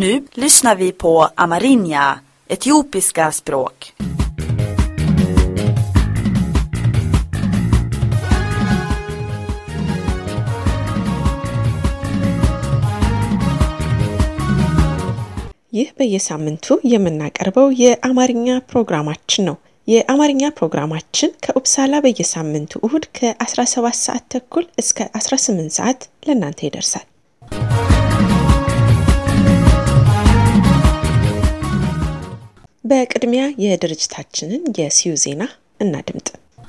Nu lyssnar vi på amerinja, etiopiska språk. ይህ በየሳምንቱ የምናቀርበው የአማርኛ ፕሮግራማችን ነው። የአማርኛ ፕሮግራማችን ከኡፕሳላ በየሳምንቱ እሁድ ከ17 ሰዓት ተኩል እስከ 18 ሰዓት ለእናንተ ይደርሳል። በቅድሚያ የድርጅታችንን የሲዩ ዜና እናድምጥ።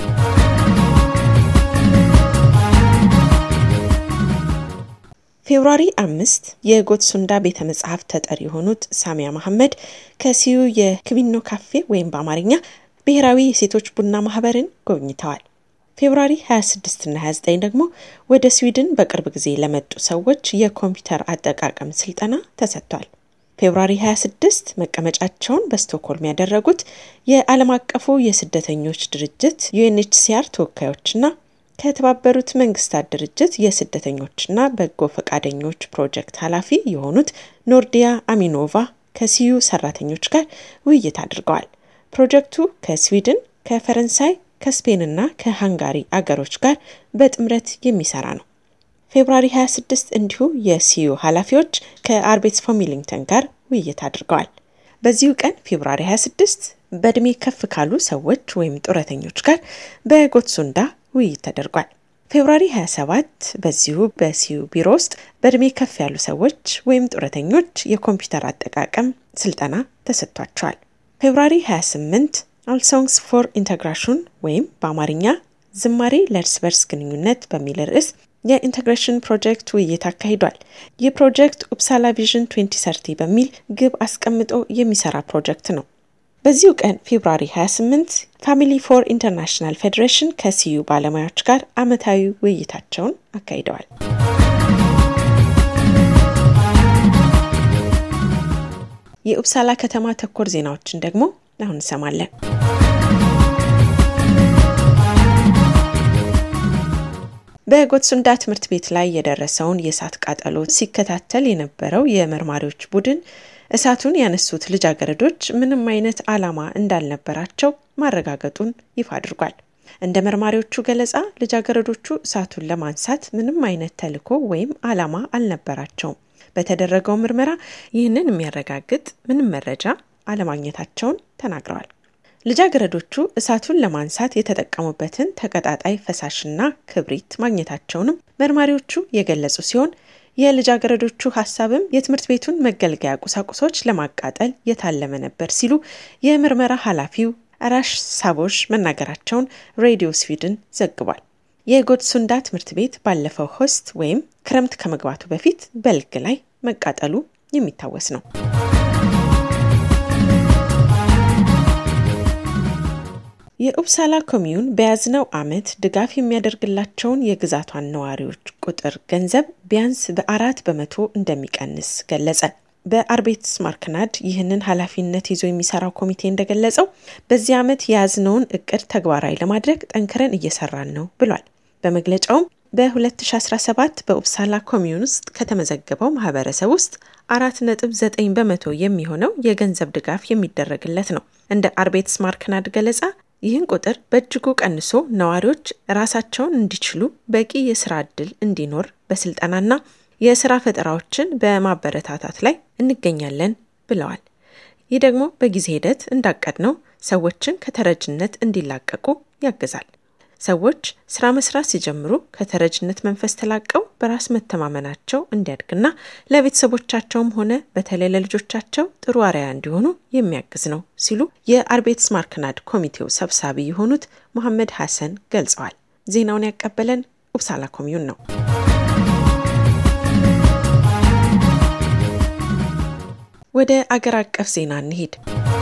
ፌብሯሪ አምስት የጎትሱንዳ ቤተ መጽሐፍ ተጠሪ የሆኑት ሳሚያ መሐመድ ከሲዩ የክቢኖ ካፌ ወይም በአማርኛ ብሔራዊ የሴቶች ቡና ማህበርን ጎብኝተዋል። ፌብሯሪ 26 እና 29 ደግሞ ወደ ስዊድን በቅርብ ጊዜ ለመጡ ሰዎች የኮምፒውተር አጠቃቀም ስልጠና ተሰጥቷል። ፌብሯሪ 26 መቀመጫቸውን በስቶክሆልም ያደረጉት የዓለም አቀፉ የስደተኞች ድርጅት ዩኤንኤችሲአር ተወካዮችና ከተባበሩት መንግስታት ድርጅት የስደተኞችና በጎ ፈቃደኞች ፕሮጀክት ኃላፊ የሆኑት ኖርዲያ አሚኖቫ ከሲዩ ሰራተኞች ጋር ውይይት አድርገዋል። ፕሮጀክቱ ከስዊድን፣ ከፈረንሳይ፣ ከስፔንና ከሃንጋሪ አገሮች ጋር በጥምረት የሚሰራ ነው። ፌብሯሪ 26 እንዲሁ የሲዩ ኃላፊዎች ከአርቤትስ ፎሚሊንግተን ጋር ውይይት አድርገዋል። በዚሁ ቀን ፌብሯሪ 26 በእድሜ ከፍ ካሉ ሰዎች ወይም ጡረተኞች ጋር በጎትሱንዳ ውይይት ተደርጓል። ፌብሯሪ 27 በዚሁ በሲዩ ቢሮ ውስጥ በእድሜ ከፍ ያሉ ሰዎች ወይም ጡረተኞች የኮምፒውተር አጠቃቀም ስልጠና ተሰጥቷቸዋል። ፌብሯሪ 28 አልሶንግስ ፎር ኢንተግራሽን ወይም በአማርኛ ዝማሬ ለእርስ በርስ ግንኙነት በሚል ርዕስ የኢንቴግሬሽን ፕሮጀክት ውይይት አካሂዷል። ይህ ፕሮጀክት ኡፕሳላ ቪዥን 2030 በሚል ግብ አስቀምጦ የሚሰራ ፕሮጀክት ነው። በዚሁ ቀን ፌብሯሪ 28 ፋሚሊ ፎር ኢንተርናሽናል ፌዴሬሽን ከሲዩ ባለሙያዎች ጋር ዓመታዊ ውይይታቸውን አካሂደዋል። የኡፕሳላ ከተማ ተኮር ዜናዎችን ደግሞ አሁን እንሰማለን። በጎትሱንዳ ትምህርት ቤት ላይ የደረሰውን የእሳት ቃጠሎ ሲከታተል የነበረው የመርማሪዎች ቡድን እሳቱን ያነሱት ልጃገረዶች ምንም አይነት ዓላማ እንዳልነበራቸው ማረጋገጡን ይፋ አድርጓል። እንደ መርማሪዎቹ ገለጻ ልጃገረዶቹ እሳቱን ለማንሳት ምንም አይነት ተልዕኮ ወይም ዓላማ አልነበራቸውም። በተደረገው ምርመራ ይህንን የሚያረጋግጥ ምንም መረጃ አለማግኘታቸውን ተናግረዋል። ልጃገረዶቹ እሳቱን ለማንሳት የተጠቀሙበትን ተቀጣጣይ ፈሳሽና ክብሪት ማግኘታቸውንም መርማሪዎቹ የገለጹ ሲሆን የልጃገረዶቹ ሀሳብም የትምህርት ቤቱን መገልገያ ቁሳቁሶች ለማቃጠል የታለመ ነበር ሲሉ የምርመራ ኃላፊው አራሽ ሳቦሽ መናገራቸውን ሬዲዮ ስዊድን ዘግቧል። የጎድሱንዳ ትምህርት ቤት ባለፈው ሆስት ወይም ክረምት ከመግባቱ በፊት በልግ ላይ መቃጠሉ የሚታወስ ነው። የኡፕሳላ ኮሚዩን በያዝነው ዓመት ድጋፍ የሚያደርግላቸውን የግዛቷን ነዋሪዎች ቁጥር ገንዘብ ቢያንስ በአራት በመቶ እንደሚቀንስ ገለጸ። በአርቤትስ ማርክናድ ይህንን ኃላፊነት ይዞ የሚሰራው ኮሚቴ እንደገለጸው በዚህ ዓመት የያዝነውን እቅድ ተግባራዊ ለማድረግ ጠንክረን እየሰራን ነው ብሏል። በመግለጫውም በ2017 በኡፕሳላ ኮሚዩን ውስጥ ከተመዘገበው ማህበረሰብ ውስጥ አራት ነጥብ ዘጠኝ በመቶ የሚሆነው የገንዘብ ድጋፍ የሚደረግለት ነው። እንደ አርቤትስ ማርክናድ ገለጻ ይህን ቁጥር በእጅጉ ቀንሶ ነዋሪዎች ራሳቸውን እንዲችሉ በቂ የስራ ዕድል እንዲኖር በስልጠናና የስራ ፈጠራዎችን በማበረታታት ላይ እንገኛለን ብለዋል። ይህ ደግሞ በጊዜ ሂደት እንዳቀድነው ሰዎችን ከተረጅነት እንዲላቀቁ ያግዛል። ሰዎች ስራ መስራት ሲጀምሩ ከተረጅነት መንፈስ ተላቀው በራስ መተማመናቸው እንዲያድግና ለቤተሰቦቻቸውም ሆነ በተለይ ለልጆቻቸው ጥሩ አርአያ እንዲሆኑ የሚያግዝ ነው ሲሉ የአርቤትስ ማርክናድ ኮሚቴው ሰብሳቢ የሆኑት መሐመድ ሐሰን ገልጸዋል። ዜናውን ያቀበለን ኡፕሳላ ኮሚዩን ነው። ወደ አገር አቀፍ ዜና እንሂድ።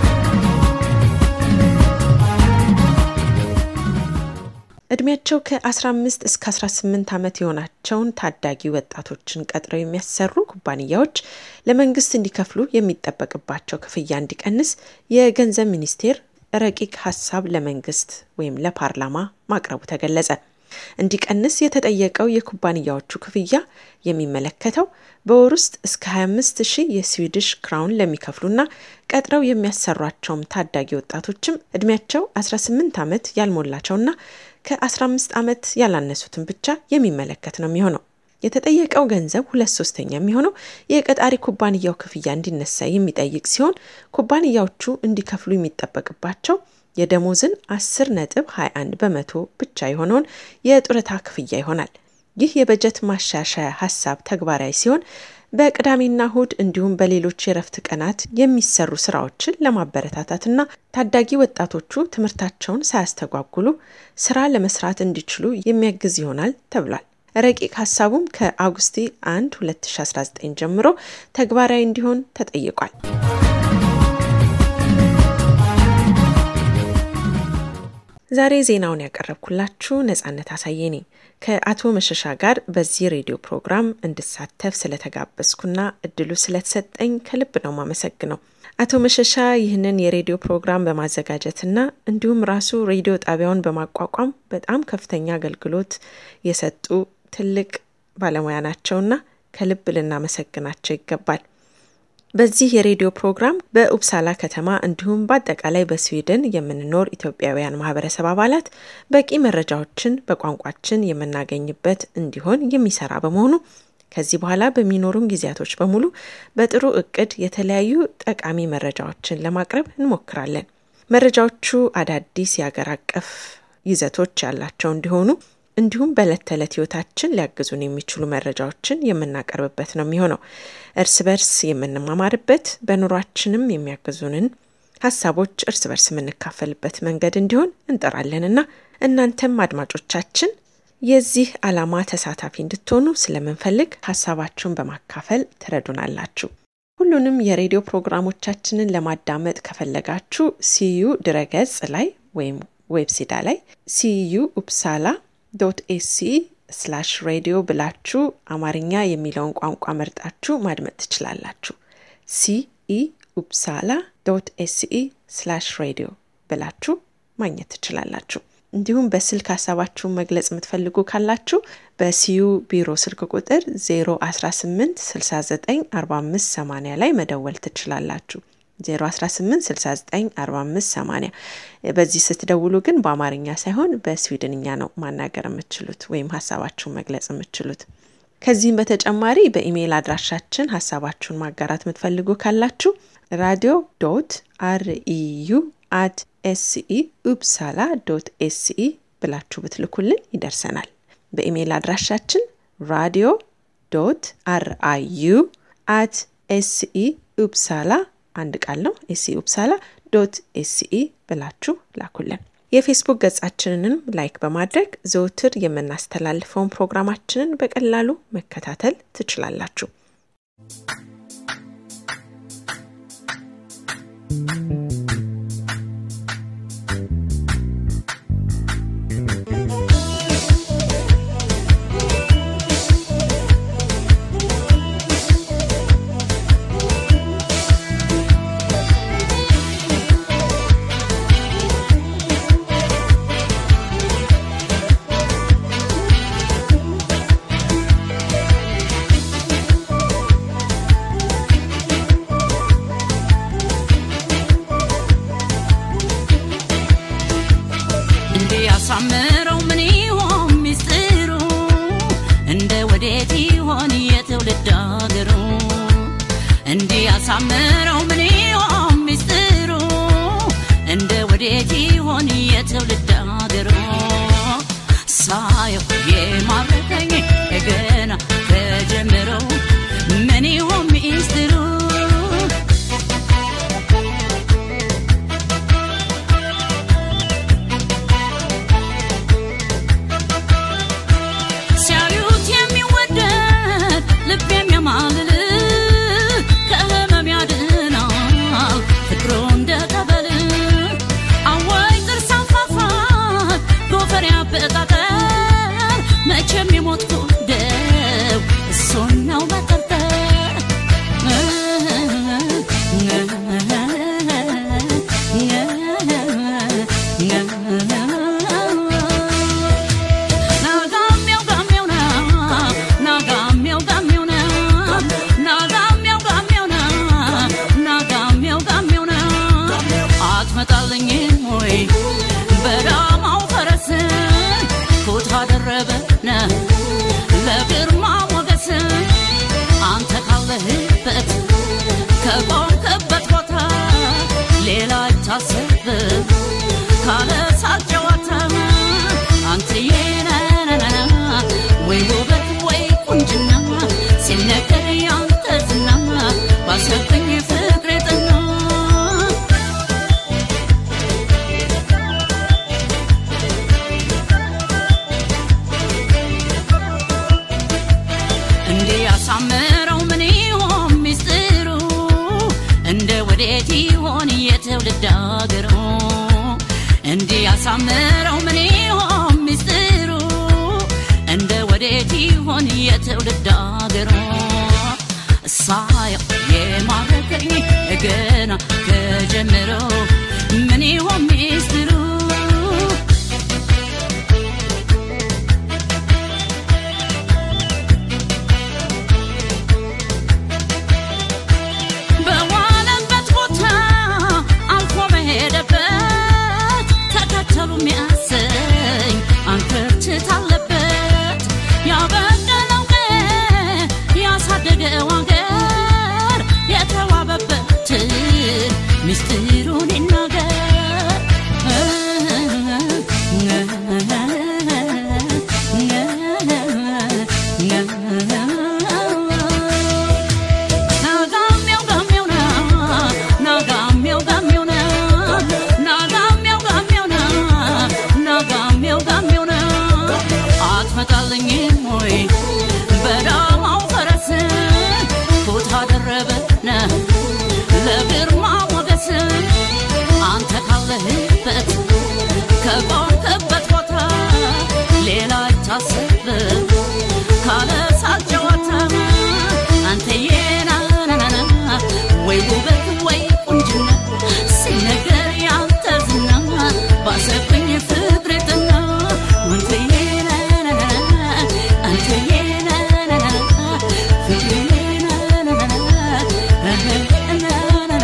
እድሜያቸው ከ15 እስከ 18 ዓመት የሆናቸውን ታዳጊ ወጣቶችን ቀጥረው የሚያሰሩ ኩባንያዎች ለመንግስት እንዲከፍሉ የሚጠበቅባቸው ክፍያ እንዲቀንስ የገንዘብ ሚኒስቴር ረቂቅ ሀሳብ ለመንግስት ወይም ለፓርላማ ማቅረቡ ተገለጸ። እንዲቀንስ የተጠየቀው የኩባንያዎቹ ክፍያ የሚመለከተው በወር ውስጥ እስከ 25 ሺህ የስዊድሽ ክራውን ለሚከፍሉና ቀጥረው የሚያሰሯቸውም ታዳጊ ወጣቶችም እድሜያቸው 18 ዓመት ያልሞላቸውና ከ15 ዓመት ያላነሱትን ብቻ የሚመለከት ነው የሚሆነው። የተጠየቀው ገንዘብ ሁለት ሶስተኛ የሚሆነው የቀጣሪ ኩባንያው ክፍያ እንዲነሳ የሚጠይቅ ሲሆን ኩባንያዎቹ እንዲከፍሉ የሚጠበቅባቸው የደሞዝን 10 ነጥብ 21 በመቶ ብቻ የሆነውን የጡረታ ክፍያ ይሆናል። ይህ የበጀት ማሻሻያ ሀሳብ ተግባራዊ ሲሆን በቅዳሜና እሁድ እንዲሁም በሌሎች የረፍት ቀናት የሚሰሩ ስራዎችን ለማበረታታትና ታዳጊ ወጣቶቹ ትምህርታቸውን ሳያስተጓጉሉ ስራ ለመስራት እንዲችሉ የሚያግዝ ይሆናል ተብሏል። ረቂቅ ሀሳቡም ከአውግስቲ 1 2019 ጀምሮ ተግባራዊ እንዲሆን ተጠይቋል። ዛሬ ዜናውን ያቀረብኩላችሁ ነጻነት አሳየ ነኝ። ከአቶ መሸሻ ጋር በዚህ ሬዲዮ ፕሮግራም እንድሳተፍ ስለተጋበዝኩና እድሉ ስለተሰጠኝ ከልብ ነው ማመሰግነው። አቶ መሸሻ ይህንን የሬዲዮ ፕሮግራም በማዘጋጀትና እንዲሁም ራሱ ሬዲዮ ጣቢያውን በማቋቋም በጣም ከፍተኛ አገልግሎት የሰጡ ትልቅ ባለሙያ ናቸውና ከልብ ልናመሰግናቸው ይገባል። በዚህ የሬዲዮ ፕሮግራም በኡፕሳላ ከተማ እንዲሁም በአጠቃላይ በስዊድን የምንኖር ኢትዮጵያውያን ማህበረሰብ አባላት በቂ መረጃዎችን በቋንቋችን የምናገኝበት እንዲሆን የሚሰራ በመሆኑ ከዚህ በኋላ በሚኖሩን ጊዜያቶች በሙሉ በጥሩ እቅድ የተለያዩ ጠቃሚ መረጃዎችን ለማቅረብ እንሞክራለን። መረጃዎቹ አዳዲስ የአገር አቀፍ ይዘቶች ያላቸው እንዲሆኑ እንዲሁም በዕለት ተዕለት ህይወታችን ሊያግዙን የሚችሉ መረጃዎችን የምናቀርብበት ነው የሚሆነው። እርስ በርስ የምንማማርበት በኑሯችንም የሚያግዙንን ሀሳቦች እርስ በርስ የምንካፈልበት መንገድ እንዲሆን እንጠራለንና እናንተም አድማጮቻችን የዚህ ዓላማ ተሳታፊ እንድትሆኑ ስለምንፈልግ ሀሳባችሁን በማካፈል ትረዱናላችሁ። ሁሉንም የሬዲዮ ፕሮግራሞቻችንን ለማዳመጥ ከፈለጋችሁ ሲዩ ድረገጽ ላይ ወይም ዌብሲዳ ላይ ሲዩ ኡፕሳላ ዶት ኤሲ ስላሽ ሬዲዮ ብላችሁ አማርኛ የሚለውን ቋንቋ መርጣችሁ ማድመጥ ትችላላችሁ። ሲኢ ኡፕሳላ ዶት ኤሲኢ ስላሽ ሬዲዮ ብላችሁ ማግኘት ትችላላችሁ። እንዲሁም በስልክ ሀሳባችሁን መግለጽ የምትፈልጉ ካላችሁ በሲዩ ቢሮ ስልክ ቁጥር 018 69 45 80 ላይ መደወል ትችላላችሁ። 018694580 በዚህ ስትደውሉ ግን በአማርኛ ሳይሆን በስዊድንኛ ነው ማናገር የምትችሉት ወይም ሀሳባችሁን መግለጽ የምትችሉት። ከዚህም በተጨማሪ በኢሜይል አድራሻችን ሀሳባችሁን ማጋራት የምትፈልጉ ካላችሁ ራዲዮ ዶት አርኢዩ አት ኤስኢ ኡፕሳላ ዶት ኤስኢ ብላችሁ ብትልኩልን ይደርሰናል። በኢሜይል አድራሻችን ራዲዮ ዶት አርአዩ አት ኤስኢ ኡፕሳላ አንድ ቃል ነው። ኤስኢ ኡፕሳላ ዶት ኤስኢ ብላችሁ ላኩልን። የፌስቡክ ገጻችንንም ላይክ በማድረግ ዘውትር የምናስተላልፈውን ፕሮግራማችንን በቀላሉ መከታተል ትችላላችሁ። ያሳምረው ምን ይሆን ሚስጥሩ እንደ ወዴት ይሆን የትውልድ አገሩ እንዲህ ያሳምረው ምን ይሆን ሚስጥሩ እንደ ወዴት ይሆን የትውልድ አገሩ ሳየው የማረከኝ ገና ከጀምረው ምን ይሆን ሚስጥሩ ሲያዩት የሚወደድ ልብ የሚያማልል ከህመም ያድናል ፍቅሩ እንደ ጠበል አዋይ ጥርስ አንፋፋት ጎፈር ያበጣጠር መቼም የሞት ጉደር ወዴት ይሆን የትውልድ አገሩ እንዲህ ያሳምረው ምን ይሆን ሚስጥሩ እንደ ወዴት ይሆን የትውልድ አገሩ ሳየው የማረከኝ ገና ከጀምረው ምን ይሆን ሚስጥሩ በዋለበት ቦታ አልፎ በሄደበት ተከተሉ ሚያሰኝ አንክርትት አለበት ያበቀለው ቀን ያሳደገው አገር የተዋበበትን ምስጢሩን ይናገር ናጋሚያው ጋሚያው ና ናጋሚያው ጋሚያው ና ናጋሚያው ጋሚያው ና ናጋሚያው ጋሚያው ና አትመጣልኝም ወይ በዳማው ፈረስ ኩታ ደረበነ ለግርማ ሞገስ አንተ ካለህበት ከቆምክበት ቦታ ሌላ አይታሰብም ካለ ሳቅ ጨዋታ አንተዬ ናናናና ወይ ውበት ወይ ቁንጅና ሲነገር ያንተ ዝና ባሰብኝ ፍቅር ጥና አንተዬ ናናናና አንተዬ ናናናና ፍቅሬ ናናናና ናናናና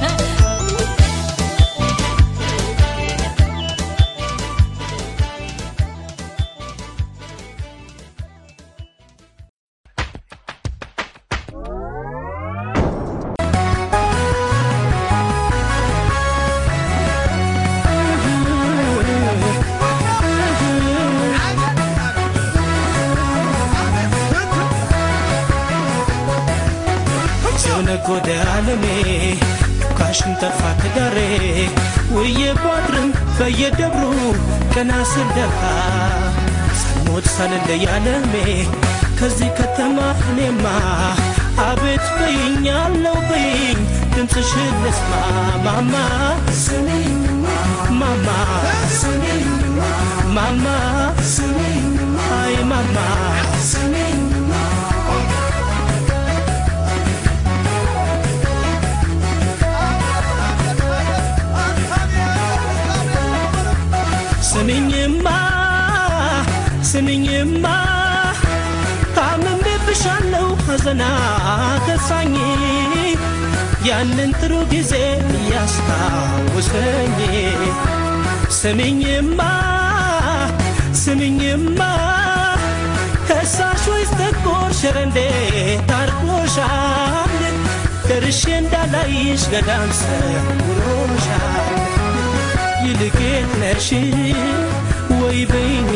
ሲሆነጎደ አለሜ ካሽን ጠፋ ትዳሬ ውዬ ባድርም በየደብሩ ቀና ስልደካ ሳልሞት ሳልለይ አለሜ ከዚህ ከተማ እኔማ አቤት በይኝ አለው በይኝ ድምፅሽን ልስማ ማማ ማማ ማማ አይ ማማ ስሚኝማ ስሚኝማ ታምሜብሻለሁ ሐዘና ከሳኝ ያንን ጥሩ ጊዜ እያስታውሰኝ ስሚኝማ ስሚኝማ ከሳሽ ወይስ ጥቁር ሽር እንዴት አርጎሻል ደርሼ እንዳላይሽ ገዳም ሰውሮሻል ይልቄት ነሽ ወይ በይኝ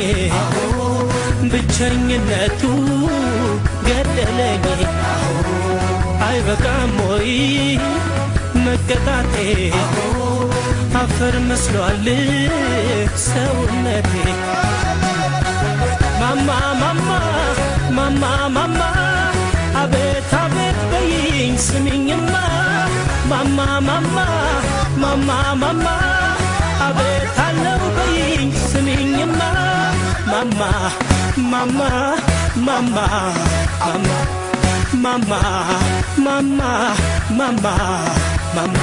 ብቸኝነቱ ገደለኝ አይበቃም ወይ መቀጣቴ አፈር መስሏል ሰውነቴ ማማ ማማ ማማ ማማ አቤት አቤት በይኝ ስሚኝማ ማማ ማማ ማማ ማማ አቤት አለው በይኝ ስሚኝማ ማማ ማማ ማማ ማማ ማማ ማማ ማማ ማማ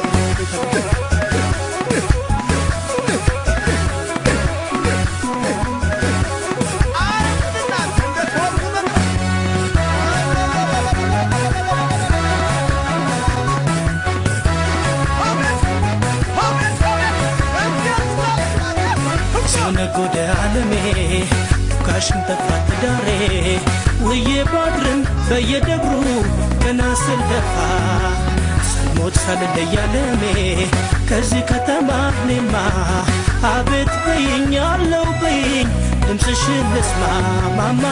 ሲነጎደ አለሜ ካሽን ጠፋ ትዳሬ ውዬ ባድርም በየደብሩ ገና ስልደፋ ሳልሞት ሳልለይ አለሜ ከዚህ ከተማ እኔማ አቤት በይኝ አለው በይኝ ድምፅሽን ልስማ ማማ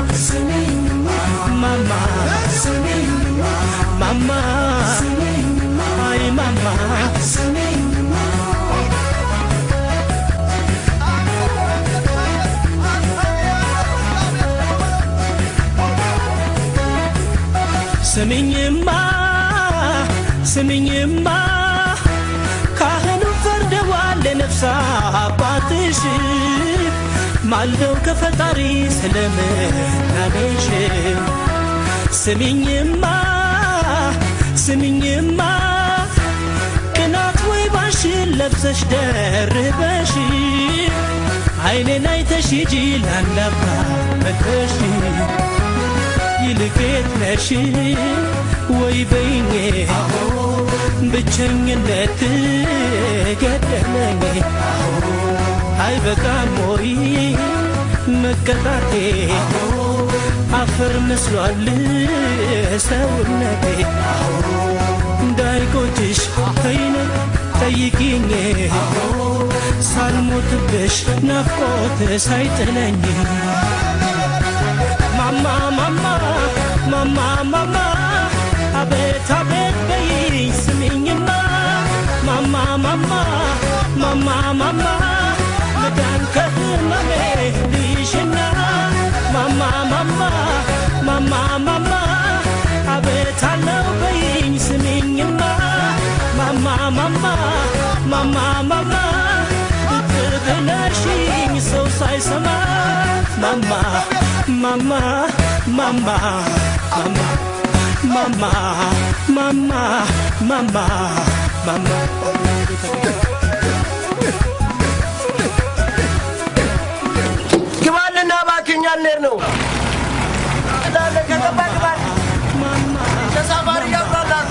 ማማ ማማ አይ ማማ ስሚኝማ ስሚኝማ ካህኑ ፈርደዋል ለነፍስ አባትሽ ማልደው ከፈጣሪ ስለምናሜሽ ስሚኝማ ስሚኝማ ቅናት ወይ ባሽን ለብሰሽ ደርበሽ አይኔን አይተሽ ሂጂ ላንዳባ መጥበሽ ይልቄት ነሽ ወይ በይኜ ብቸኝነት ገደለኝ አይበቃም ወይ መቀጣቴ አፈር መስሏል ሰውነቴ እንዳይቆጭሽ ተይነ ጠይቂኝ ሳልሞትብሽ ናፍቆት ሳይጥለኝ ማማ ማማ ማማ ማማ አቤት አቤት በይኝ ስሚኝማ ማማ ማማ ማማ ማማ መዳን ከህመሜ ልይሽና ማማ ማማ ማማ ማማ አቤት አለው በይኝ ስሚኝማ ማማ ማማ ማማ ማማ ብትብለሽኝ ሰው ሳይሰማ ማማ ማማ ማማ ማማ ማማ ማማ ማማ ማማ ግባልና እባክህ እኛ ልንሄድ ነው። እንዳለ ከገባ ግባ። ተሳፋሪ ገብቷል።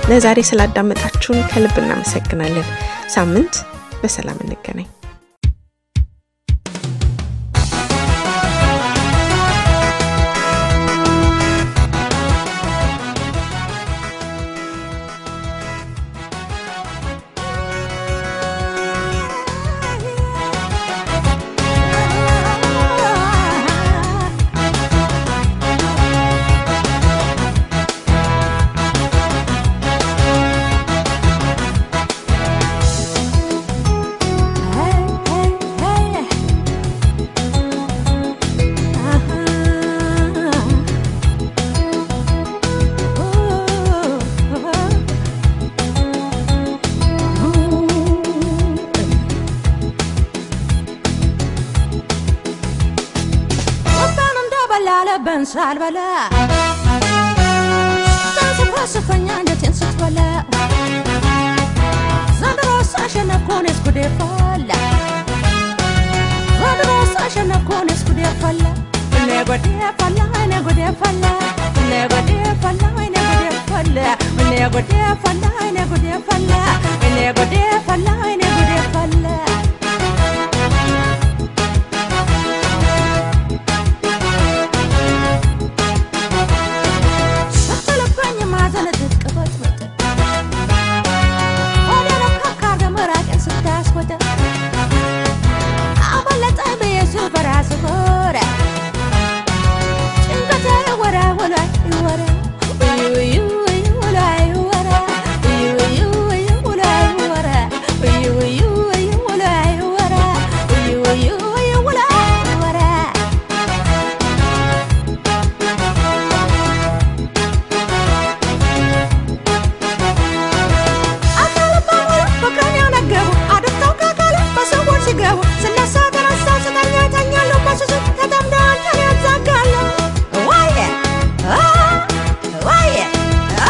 ለዛሬ ስላዳመጣችሁን ከልብ እናመሰግናለን። ሳምንት በሰላም እንገናኝ። ያለበን ሳልበላ ታስፈስፈኛ አንጀቴን ስትበላ ዘንድሮ ሳሸነፍኩን እስኩዴ ፈላ ዘንድሮ ሳሸነፍኩን እስኩዴ ፈላ እኔ ጎዴ ፈላ እኔ ጎዴ ፈላ እኔ ጎዴ ፈላ እኔ ጎዴ ፈላ እኔ ጎዴ ፈላ እኔ ጎዴ ፈላ እኔ ጎዴ ፈላ እኔ ጎዴ ፈላ ስትልበኝ ማዘን ትቅበጥበጥ ወደ ነካካ ደመራቄን ስታስወደ አመለጠኝ ብዬ ስል በራስ ሆረ ጭንቀቴ ወራ ወላ ይወራ እዩ እዩ እዩ ወላ ይወራ እዩ እዩ እዩ ወላ ይወራ እዩ እዩ እዩ ወላ ይወራ እዩ እዩ እዩ ወላ ይወራ አካል በሙሉ ፍቅርን ያነገቡ አድፍተው ከአካል በሰዎች ሲገቡ ስነሳ ተነሳው ስተኛ ተኛለሁ በስሱ ተጠምደው አንተን ያዛጋለሁ ዋየ አ ዋየ አ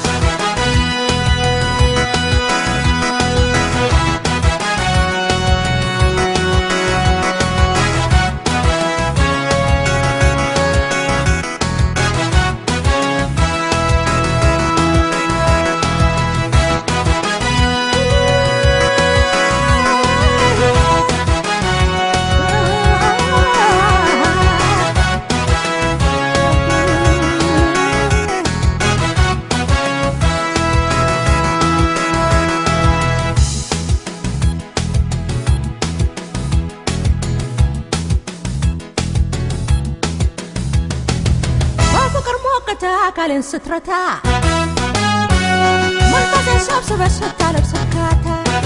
በፍቅር ሞቅታ አካልን ስትረታ መንፈሴን ሰብስበህ ስታለብስ እርካታ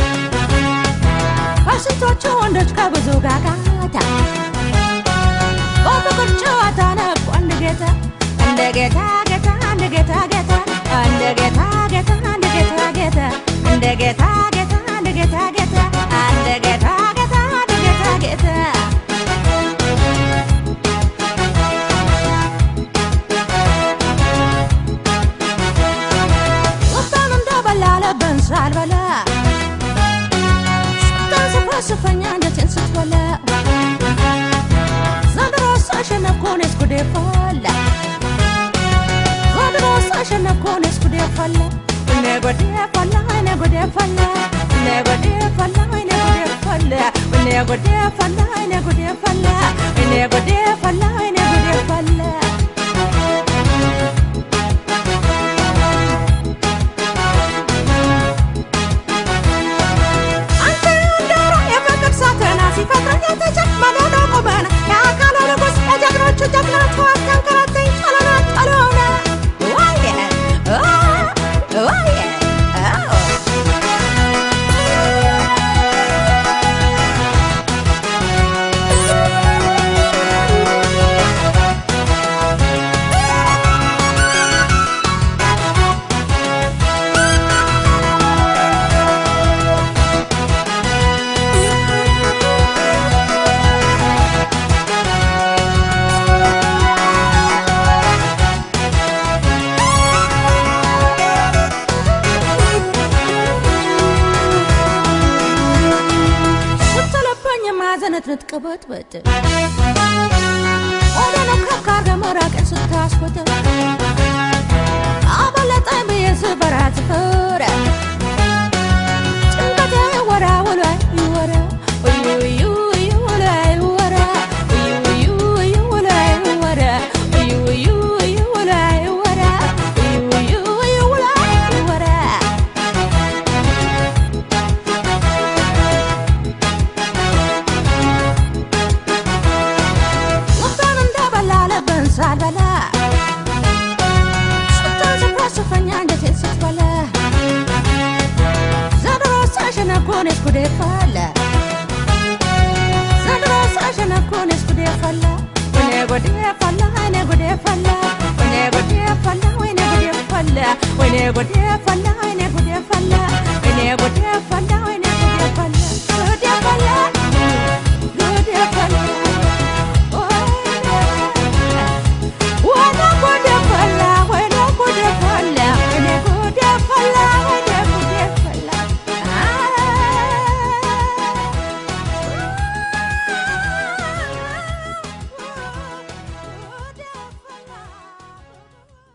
ከስንቶቹ ወንዶች ከብዙ ጋጋታ በፍቅር ጨዋታ ነቁ አንድ ጌታ እንደ ጌታ ጌታ እንደ ጌታ ጌታ እንደ ጌታ ጌታ እንደ ጌታ ጌታ እንደ ጌታ ጌታ እንደ ጌታ ጌታ እንደ ጌታ ጌታ እንደ ጌታ ጌታ ወጣን እንደበላ ለበን ሳልበላ ስታንስፈስፈኛ አንጀቴን ስትበላ ዘንድሮ ሳሸነፍኩን እስኩዴ ፈላ ዘንድሮ ሳሸነፍኩን እስኩዴ ፈላ እኔ ጎዴ ፈላ እኔ ጎዴ ፈላ እኔ ጎዴ ፈላ እኔ ጎዴ ፈላ እኔ ጎዴ ፈላ እኔ ጎዴ ፈላ እኔ ጎዴ ፈላ እኔ ጎዴ ፈላ አንተ ዶሮ የፍቅር ሳተና ሲፈጥረኝ የተጨመነ ነው ቁመና የአካለ ንጉሥ የጀግኖቹ ጀግና ተዋት ተንከራተኝ ጨለና ጨለሆነ ዋየ አ ዋየ አዎ ስትለበኝ ማዘነት ንትቅበጥበጥ ወደ ነካካ ገመራቅን ስታስወጥ አበለጠኝ ብዬ ስበራት ፍረ ጭንቀቴ ወራ ውሎ ይወራ እዩ እዩ እዩ ውሎ ይወራ እዩ እዩ እዩ ውሎ ይወራ እዩ እዩ እዩ ውሎ ይወራ እዩ እዩ እዩ ውሎ ይወራ ልቤን እንደበላ ልብን ሳልበላ ስታንስፋስፈኛ አንጀቴን ስትበላ ዘንድሮ ሳሸነኮኔስ ጉዴ ፈላ ዘንድሮ ሳሸነኮኔስ ጉዴ ፈላ ወይኔ ጉዴ ፈላ ወይኔ ጉዴ ፈላ ወይኔ ጉዴ ፈላ ወይኔ ጉዴ ፈላ ወይኔ ጉዴ ፈላ ወይኔ ጉዴ ፈላ ወይኔ ጉዴ ፈላ